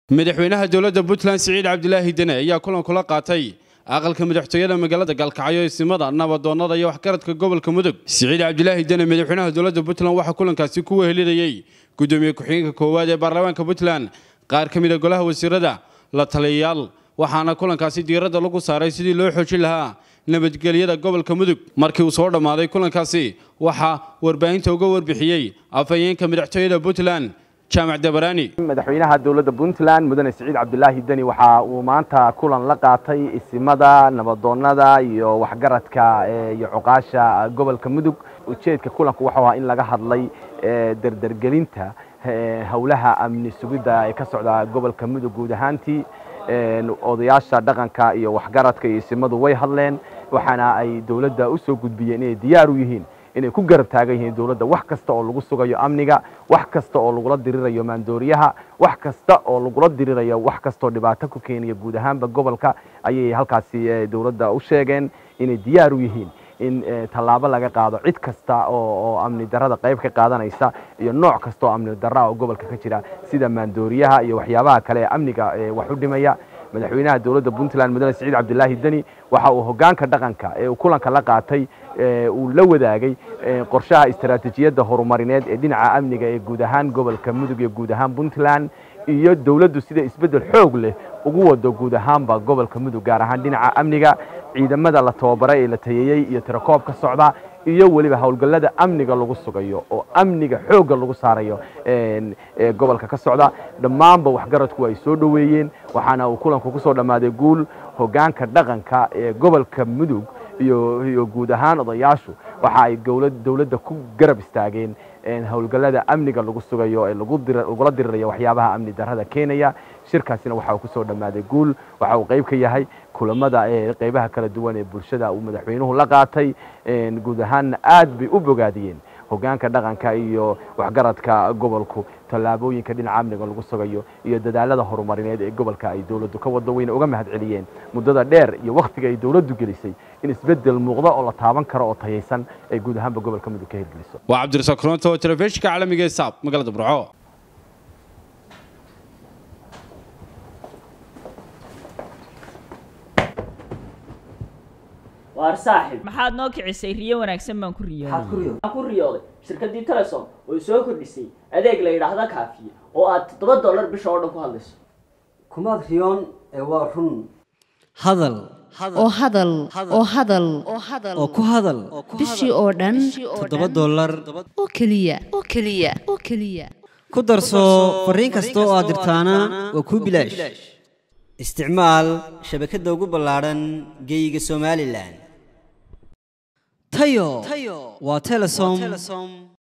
madaxweynaha dowladda puntland siciid cabdilaahi dene ayaa kulan kula qaatay aqalka madaxtooyada magaalada gaalkacyo isimada nabadoonnada iyo waxgaradka gobolka mudug siciid cabdilaahi dene madaxweynaha dowladda puntland waxaa kulankaasi ku wehelinayey gudoomiye ku-xigeenka koowaad ee baarlamaanka puntland qaar ka mid a golaha wasiirada la taliyayaal waxaana kulankaasi diiradda lagu saaray sidii loo xoojin lahaa nabadgelyada gobolka mudug markii uu soo dhammaaday kulankaasi waxaa warbaahinta uga warbixiyey afhayeenka madaxtooyada puntland jaamac dabaraani madaxweynaha dowladda puntland mudane siciid cabdilaahi deni waxa uu maanta kulan la qaatay isimada nabadoonnada iyo waxgaradka iyo cuqaasha gobolka mudug ujeedka kulanku waxuu ahaa in laga hadlay derdergelinta howlaha amni sugidda ee ka socda gobolka mudug guud ahaantii odayaasha dhaqanka iyo waxgaradka iyo isimadu way hadleen waxaana ay dowladda u soo gudbiyeen inay diyaar u yihiin inay ku garab taagan yihiin dowladda wax kasta oo lagu sugayo amniga wax kasta oo lagula dirirayo maandooriyaha wax kasta oo lagula dirirayo wax kastaoo dhibaato ku keenaya guud ahaanba gobolka ayay halkaasi dowladda u sheegeen inay diyaar u yihiin in tallaabo laga qaado cid kasta oo amni darada qayb ka qaadanaysa iyo nooc kasta oo amni darra oo gobolka ka jira sida maandooriyaha iyo waxyaabaha kale ee amniga wax u dhimaya madaxweynaha dowladda puntland mudane siciid cabdilaahi deni waxa uu hogaanka dhaqanka ee uu kulanka la qaatay uu la wadaagay qorshaha istaraatiijiyadda horumarineed ee dhinaca amniga ee guud ahaan gobolka mudug iyo guud ahaan puntland iyo dowladdu sida isbeddel xoog leh ugu wado guud ahaanba gobolka mudug gaar ahaan dhinaca amniga ciidamada la tababaray ee la tayeeyey iyo tirakoob ka socda iyo weliba howlgallada amniga lagu sugayo oo amniga xoogga lagu saarayo gobolka ka socda dhammaanba waxgaradku ay soo dhoweeyeen waxaana uu kulanku ku soo dhammaaday guul hogaanka dhaqanka ee gobolka mudug iyo guud ahaan odayaashu waxa ay dowladda ku garab istaageen howlgallada amniga lagu sugayo ee lagula dirirayo waxyaabaha amni darrada keenaya shirkaasina waxa uu ku soo dhammaaday guul waxa uu qayb ka yahay kulamada qaybaha kala duwan ee bulshada uu madaxweynuhu la qaatay guud ahaanna aad bay u bogaadiyeen hogaanka dhaqanka iyo waxgaradka gobolku tallaabooyinka dhinaca amniga lagu sugayo iyo dadaalada horumarineed ee gobolka ay dowladdu ka wado weyna uga mahad celiyeen muddada dheer iyo wakhtiga ay dowladdu gelisay in isbeddel muuqda oo la taaban karo oo tayaysan ay guud ahaanba gobolka mudug ka hirgeliso waa cabdirasaaq koronto oo telefishinka caalamiga ee saab magaalada burco waar saaxib maxaad noo kicisay riyo wanaagsan baan ku maxaad ku riyooday riyooday waxaan ku riyooday shirkaddii telesom oo soo kordhisay adeeg la yidhaahda kaafiye oo aad toddoba dollar bisha oo dhan ku hadlayso kumaad riyoon ee waa run hadal oo hadal oo hadal oo ku hadal bishii oo dhan toddoba dollar oo keliya oo keliya oo keliya ku darso fariin kasta oo aad dirtaana waa kuu bilaash isticmaal shabakadda ugu ballaadhan geeyiga somalilan tayo waa telesom